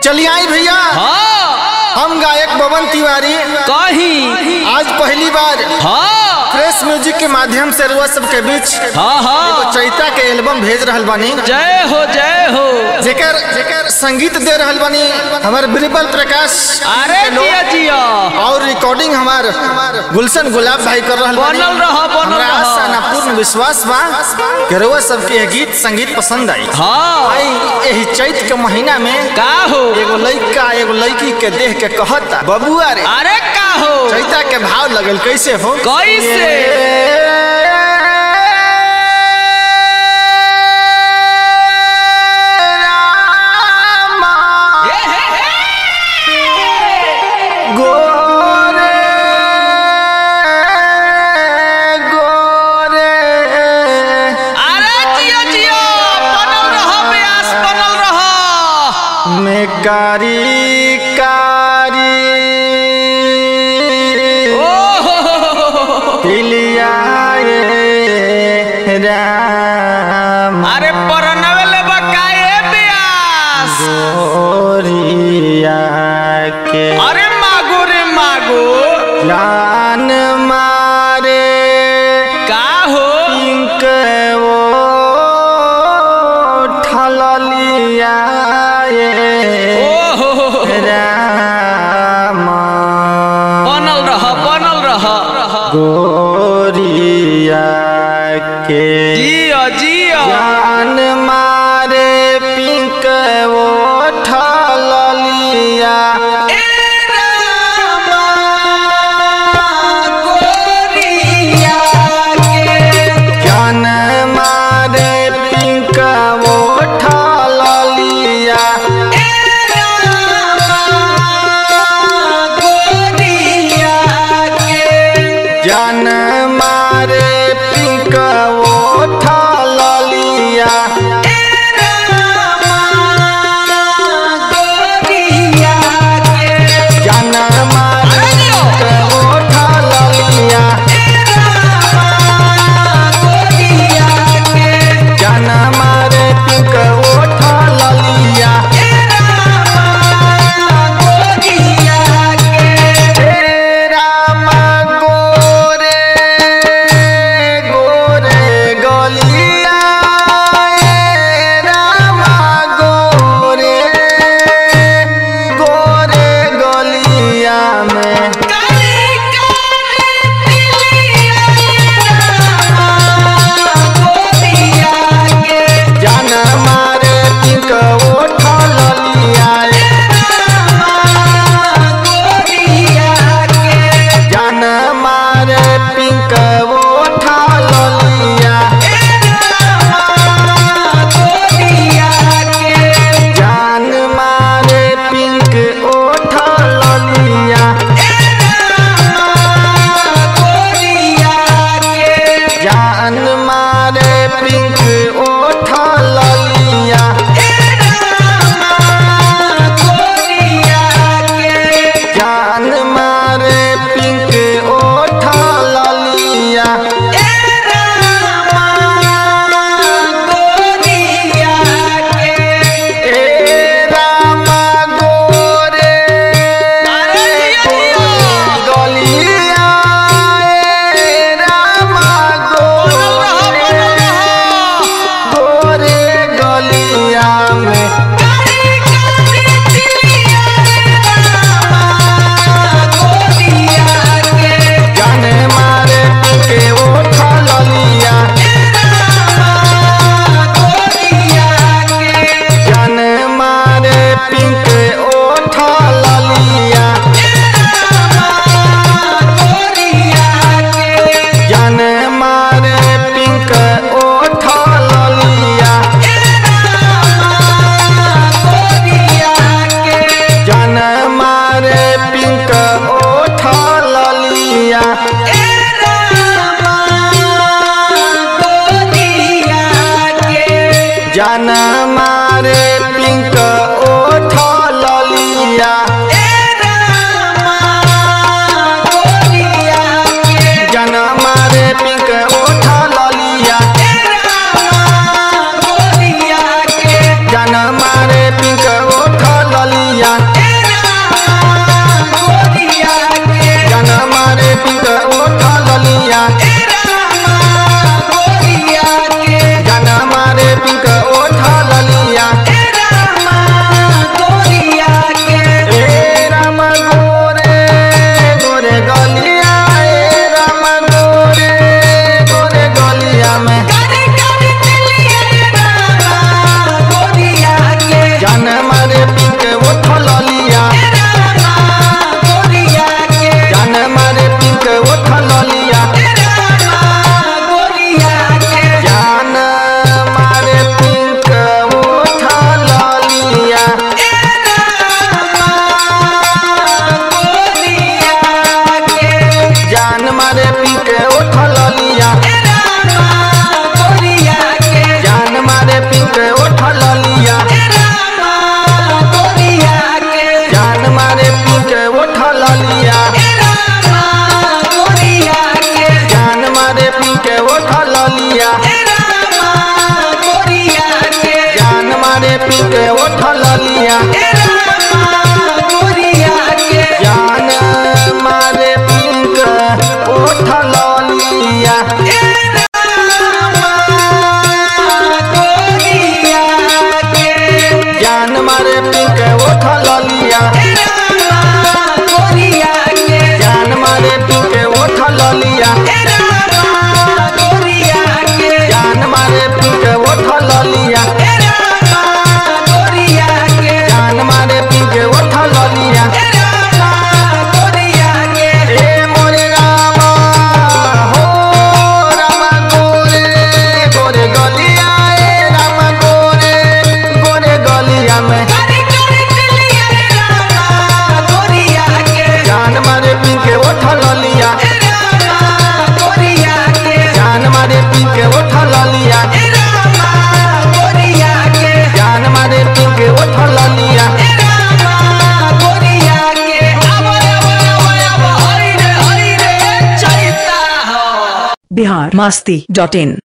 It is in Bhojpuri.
चलिए आई भैया हाँ हम गायक बबन तिवारी कहीं आज पहली बार हाँ फ्रेश म्यूजिक के माध्यम से रुआ सबके बीच हाँ हाँ चैता के एल्बम भेज रहल बानी जय हो जय हो जेकर जेकर संगीत दे रहल बानी हमार बिरबल प्रकाश अरे के लोग। जिया जिया और रिकॉर्डिंग हमार गुलशन गुलाब भाई कर रहल बानी बनल रह, बनल हमरा रह। आशा ना पूर्ण विश्वास बा कि रउआ सबके ये गीत संगीत पसंद आई हाँ आई यही चैत के महीना में का हो एगो लइका एगो लड़की के देख के कहता बबुआ रे अरे का हो चैता के भाव लगल कैसे हो कैसे? रामा हे, हे, हे। गोरे गोरे अरे जिया जिया बनल रह प्यास बनल रह में कारी कारी ओ हो हो हो हो हो। पिलिया रे राम अरे परनवे ले बकाए प्यास गोरिया के अरे मागो रे मागो जान मारे का हो पिंक वो ठलिया ओ हो हो हो। राम बनल रह बनल रह गोरिया के जिया जिया जान मारे पिंक वो ठलिया ए रामा के उठल लिया जान मारे पी के उठल लिया जान मारे पी के उठल लिया जान मारे पी के उठल लिया ए मोरे रामा हो रामा गोरे गोरे गलिया ए रामा गोरे गोरे गलिया में जान मारे पी के उठल लिया जान मारे पी के उठल लिया जान मारे पी के उठल लिया बिहार मास्ती डॉट इन